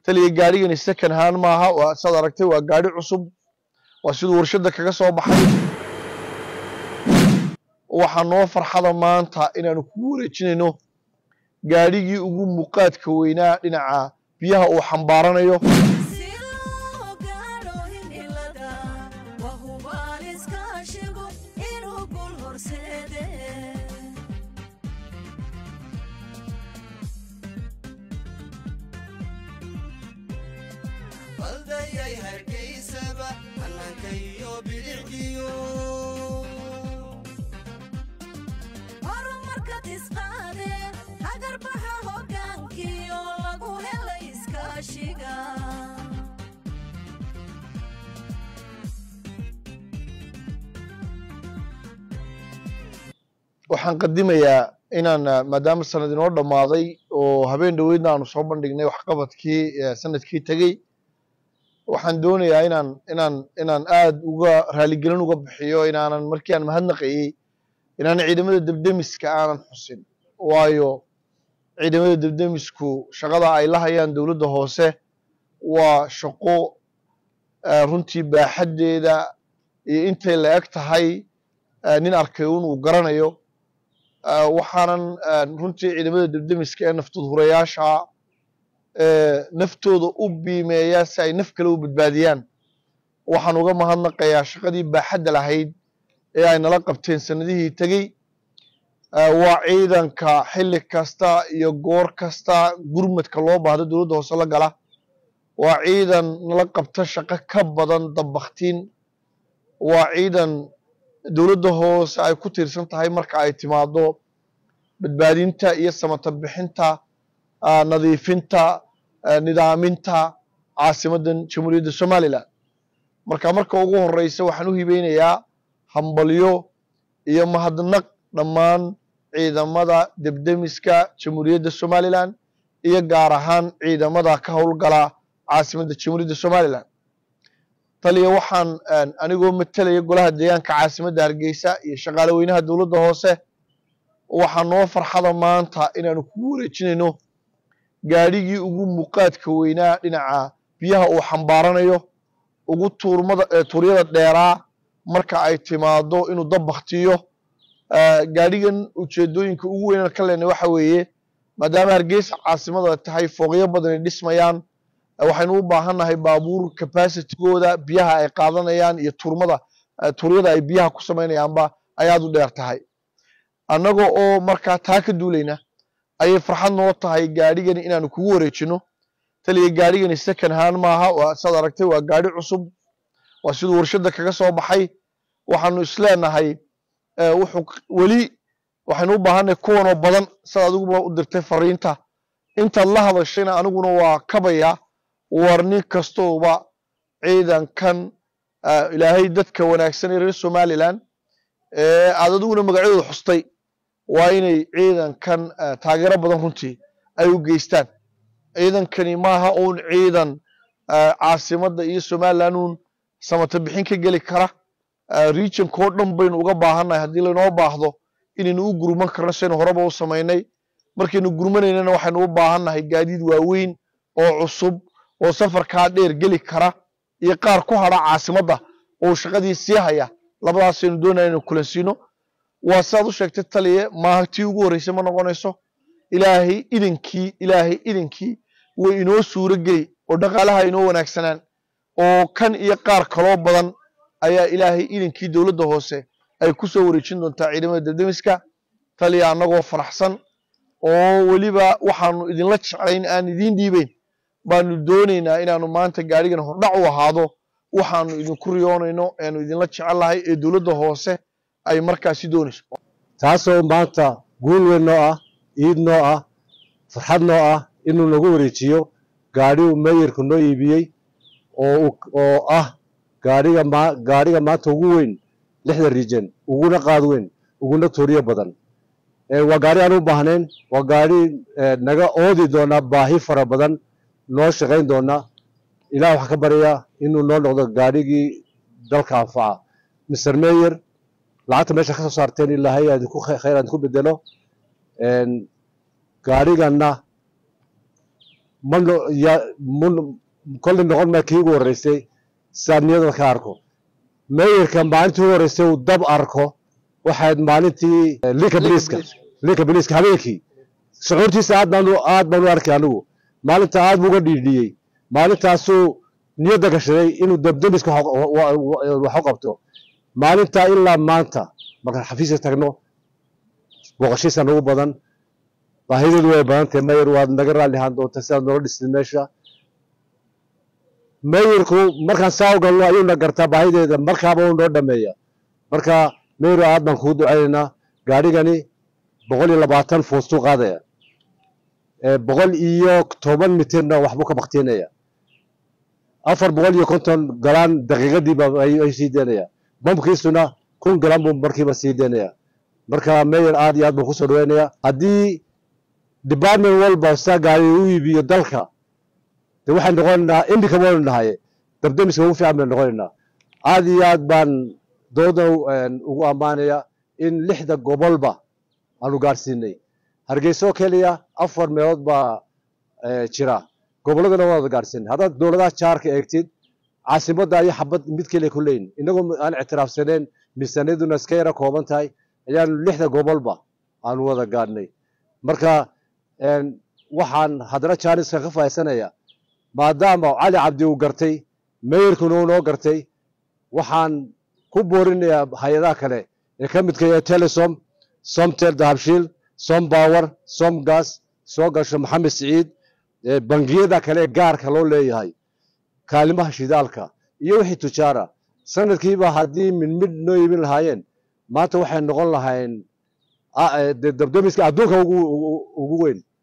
taliya gaadhigani second hand maaha waa saad aragtay waa gaadhi cusub waa siduu warshadda kaga soo baxay waxaa noo farxada maanta inaanu kugu wareejinayno gaadhigii ugu muuqaadka weynaa dhinaca biyaha uu xambaaranayo Si loo gaadho himilada, waa hubaal iskaashigu inuu guul horseede. baldayay hargeysaba hannaanka iyo bidixdiyo horumarka tisqaade hagarbaxa hoggaankiyo lagu helay iskaashiga waxaan qadimayaa inaan ah, maadaama sanad inoo dhammaaday oo habeen dhoweydna aanu soo bandhignay waxqabadkii eh, sanadkii tegey waxaan doonayaa inaan inaan inaan aad uga raaligelin uga bixiyo inaanan markii aan mahadnaqayey inaan ciidamada debdemiska aanan xusin waayo ciidamada debdemisku shaqada ay la hayaan dowladda hoose waa shaqo eh, runtii baaxaddeeda iyo intay la eg tahay eh, nin arkay un uu garanayo Uh, waxaanan uh, runtii ciidamada debdemiska ee naftudhurayaasha ee naftooda u biimeeya si ay naf kale u badbaadiyaan waxaan uga mahadnaqayaa shaqadii baaxadda lahayd ee ay nala qabteen sanadihii tegey Uh, waa ciidanka xilli kasta iyo goor kasta gurmadka loo baahdo dowladda hoose la gala waa ciidan nala qabta shaqo ka badan dabaktiin waa ciidan dowladda hoose ay ku tiirsan tahay marka ay timaado badbaadinta iyo samata bixinta ah, nadiifinta ah, nidaaminta caasimaddan jamhuuriyadda somalilan marka marka ugu horeysa waxaan u hibeynayaa hambalyo iyo mahadnaq dhammaan ciidamada debdemiska jamhuuriyadda somalilan iyo gaar ahaan ciidamada ka howlgala caasimadda jamhuuriyadda somalilan taliya waxaan een, anigoo matalaya golaha deegaanka caasimadda hargeysa iyo shaqaale weynaha dowladda hoose waxaa noo farxada maanta inaanu kugu wareejinayno gaadhigii ugu muuqaadka weynaa dhinaca biyaha uu xambaaranayo ugu tuurmada ee tuuryada dheeraa marka ay timaado inuu dab baktiyo Eh, gaadhigan ujeedooyinka ugu weynaan ka leenay waxa weeye maadaama hargeysa caasimada tahay fooqyo badan ay dhismayaan eh, waxaynu u baahannahay baabuur capacitigooda biyaha ay qaadanayaan iyo turmada eh, tuuryada ay biyaha ku samaynayaanba ay aad u dheer tahay annaga oo markaa taa ka duulayna ayay farxad noo tahay gaadhigani inaanu kugu wareejino taliya gaadhigani second hand maaha waa saad aragtay waa gaadhi cusub waa siduu warshadda kaga soo baxay waxaanu isleenahay eh, wuxuu k- weli waxaynu u baahannahay kuwanoo badan sad adiguba u dirtay fariinta intaad la hadashayna aniguna waa kabaya war nin kastooba ciidankan ah, ilaahay dadka wanaagsan ee reer somalilan ee aad adiguna magacyadooda xustay waa inay ciidankan ah, taageero badan runtii ay u geystaan ciidankani maaha uun ciidan ah, caasimadda iyo somalilan uun samata bixin ka geli kara ah, regionka oo dhan baynu uga baahannahay haddii laynoo baahdo inaynu u gurman karno sidaynu horeba u samaynay markaynu gurmanaynana waxaynu u baahannahay gaadiid waaweyn oo cusub oo safarkaa dheer geli kara iyo qaar ku hadha caasimadda oo shaqadii sii haya labadaasaynu doonaya inaynu kulansiino waa sidaad u sheegtay taliye maaha tii ugu horreysay ma noqonayso ilaahay idinkii ilaahay idinkii way inoo suuro geli oo dhaqaalaha inoo wanaagsanaan oo kan iyo qaar kaloo badan ayaa ilaahay idinkii dowladda hoose ay ku soo wareejin doontaa ciidamada debdemiska taliya annagoo faraxsan oo weliba waxaanu idinla jeclayn aan idiin dhiibeyn baanu doonaynaa inaanu maanta gaadhigan hordhac u ahaado waxaanu idinku riyoonayno eanu idinla jecellahay ee dowladda hoose ay markaasi doonayso taasoo maanta guul weyn noo ah iid noo ah farxad noo ah inuu nagu wareejiyo gaadhi uu meeyarku noo iibiyey oo uu- oo ah gaadhiga ma gaadhiga maanta ugu weyn lixda region uguna qaad weyn uguna tuuriyo badan Eh, waa gaadhi aan u baahnayn waa gaadhi eh, naga oodi doona baahi fara badan noo shaqayn doona ilaah waxaan ka baryaa inuu noo noqdo gaadhigii dalka anfaca mr mayor lacagta meesha ka soo saarteen ilaahay aad ku khayr aad ku bedelo een gaadhiganna ma no- ya- mun- kolli noqon maa kii ugu horreysay sidaad niyada ka arko meeyarka maalintii ugu horreysay uu dab arko waxayd maalintii eh, linka biliiska linka biliiska habeenkii shucuurtiisa aad baan u- aad baan u arkay anigu maalinta aad buu uga dhiidhiyey maalintaasuu niyadda gashaday inuu dabdamiska wax u- wa- wa- wax u qabto maalintaa ilaa maanta markaan xafiiska tagno booqashiisa nagu badan baahideedu way badan tahay mayor waad naga raalli ahaan doontaa sidaad noola dhistid meesha mayorku markaan saa u galno ayuuna gartaa baahideeda markaaba uu noo dhameeya marka mayor aad baan kugu ducaynaynaa gaadhigani boqol iyo labaatan foostuu qaadaya ee boqol iyo toban mitirna waxbuu ka baktiinaya afar boqol iyo konton galaan daqiiqadiiba ay ay sii daynaya bamkiisuna kun galaan buu markiiba sii daynaya marka mayor aad iyo aad baan kusoo dhaweynaya haddii department walba saa gaari u iibiyo dalka de waxaan noqonaynaa indika waynu nahay dabdamiska ugu fiican baynu noqonaynaa aad iyo aad baan dooda ugu ammaanaya in lixda gobolba aanu gaadhsiinay hargeysa oo keliya afar meelood baa eh, jira gobolladana waa wada gaadhsiinay haddaad dowladaha jaarka eegtid caasimadda iyo xabad mid keliya ku leyn inagoo aan ictiraafsaneen miisaaniyaduna iska yara kooban tahay ayaanu lixda gobolba aanu wada gaadhnay marka een, waxaan haddana jaaniska ka faa'iidsanaya maadaama cali cabdi uu gartay meeyarkuna uu noo gartay waxaan ku boorinayaa hay-adaha kale ee ka midka yahay telesom somtel dahabshiil som power som gas soo gasho maxamed siciid ee bangiyada kale ee gaarka loo leeyahay kaalimaha shidaalka iyo wixii tujaara sanadkiiba haddii mid mid noo iibin lahaayeen maanta waxay noqon lahayn ah, eh, dee dabdamiska adduunka ugu ugu- ugu weyn